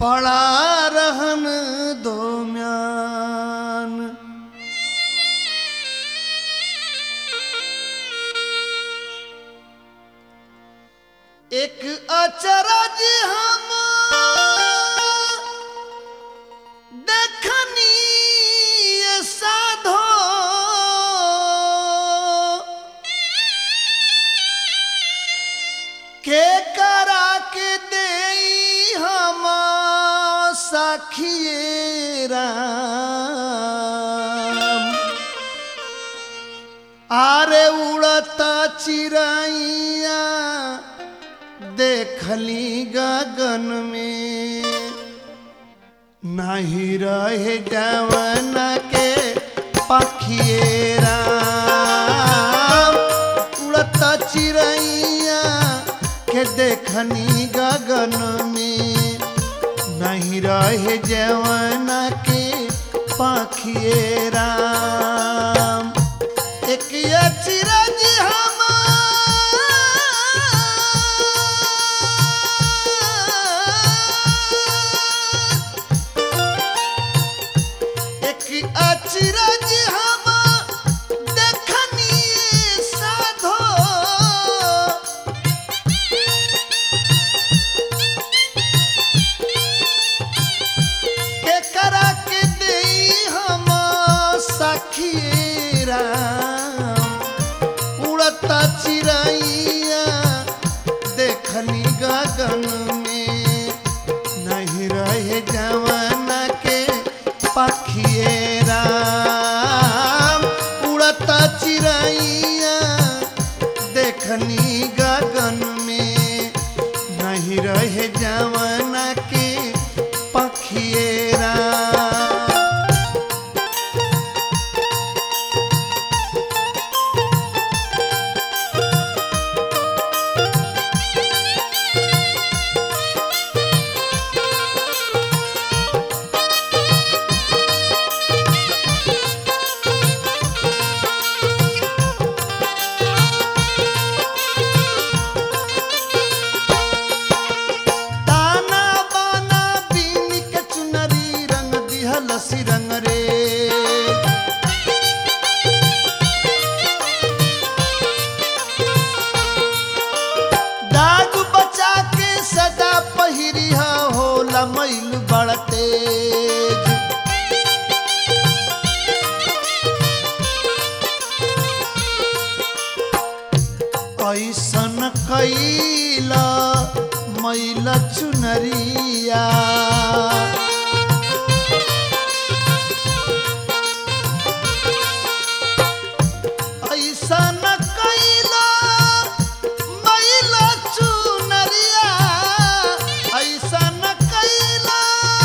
पड़ा रहन दो म्यान एक अचरज हम देखनी ये साधो के करा के दे हम सखिए राम आरे उड़ता चिड़ैया देखली गगन में नहीं रहे जवन के पखिए राम उड़ता चिड़ैया के देखनी गगन में नहीं रहे जवन के पखिए राम एक ये चिरंज हम एक अचिरंज हम देखनी साधो के करा के देई हम सखी राम उड़ता चिड़ैया देखली गगन में नहीं रहे जवान के पखिए राम उड़ता चिड़ैया देखनी गगन में नहीं रहे जवान के पखिए राम ताना बाना बीन के चुनरी रंग दिहल सिरंग रे दाग बचा के सदा पहिरिया होला मैल बड़ तेज ऐसन कैला मैल चुनरिया ऐसन कैला मैल चुनरिया ऐसन कैला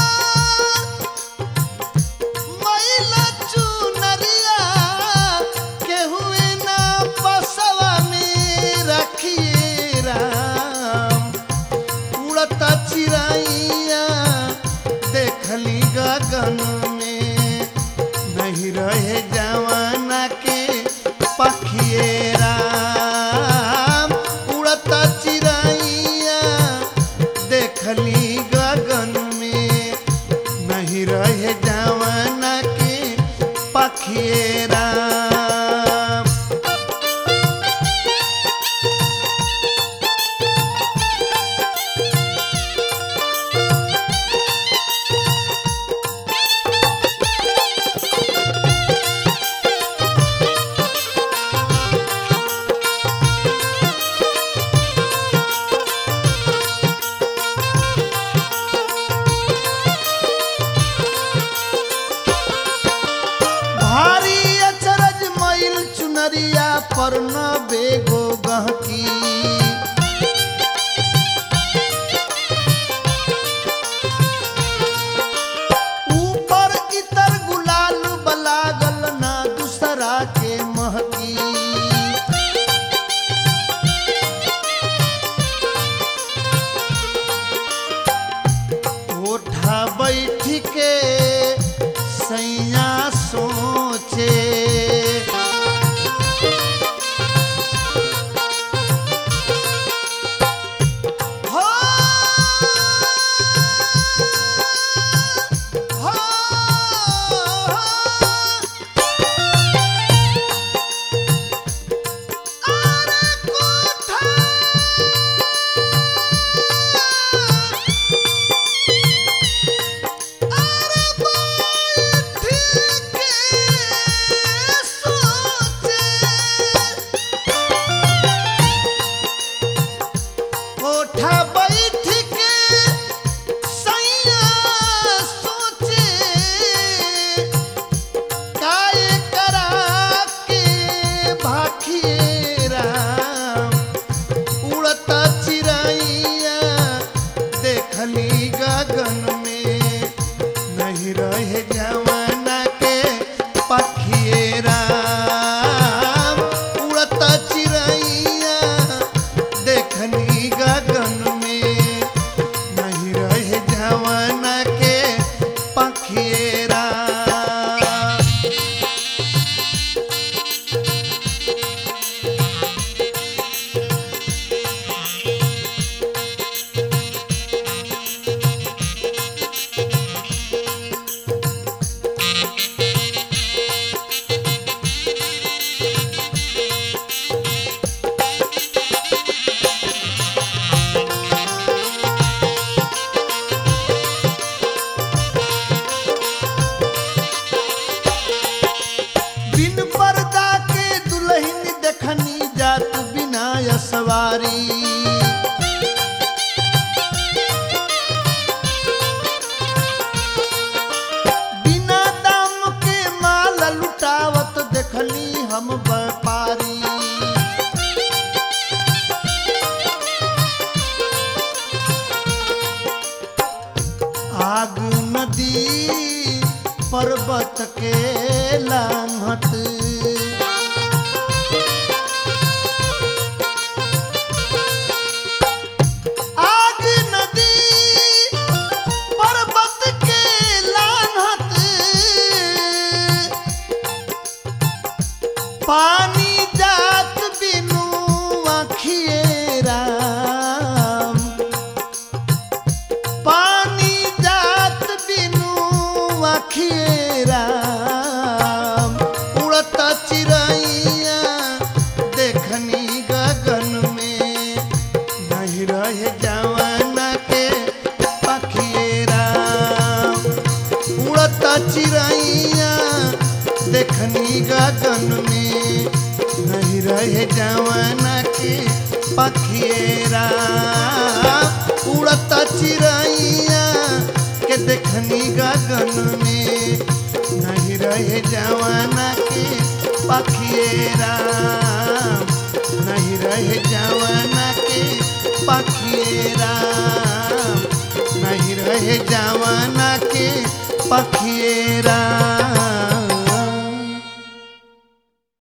मैला चुनरिया केहुए ना बसवा में रखिए राम उड़ता चिड़ैया देखली गगन में नहीं रहे जवाना के पखिए राम उड़ता चिड़ैया देखली गगन में नहीं रहे जवाना के पखिए राम भारी अचरज मैल चुनरिया पर न बेगो गहकी ऊपर इतर गुलाल बलागल ना दूसरा के महकी ओठा बैठ के सैया सोचे पाखिए राम उड़त चिड़ैया देखली गगन में नहीं रहे जवाना के पखिए राम उड़त चिड़ैया देखनी गगन में नहीं रहे जवाना के पखिए राम बिन पर्दा के दुल्हन देखनी जात बिना सवारी बिना दाम के माल लुटावत देखनी हम व्यापारी आग नदी पर्वत के लांघत आग नदी पर्वत के लांघत पानी जात बिनु आखिए राम पानी जात बिनु आखिए राम उड़त चिड़ैया देखनी गगन में नहीं रहे जवाना के पखिए राम उड़त चिड़ैया देखनी गगन में नहीं रहे जवाना के पखिए राम उड़त चिड़ैया के देखनी गगन में नहीं रहे जवाना के पखिए राम नहीं रहे जवाना के पखिए राम नहीं रहे जवाना के पखिए राम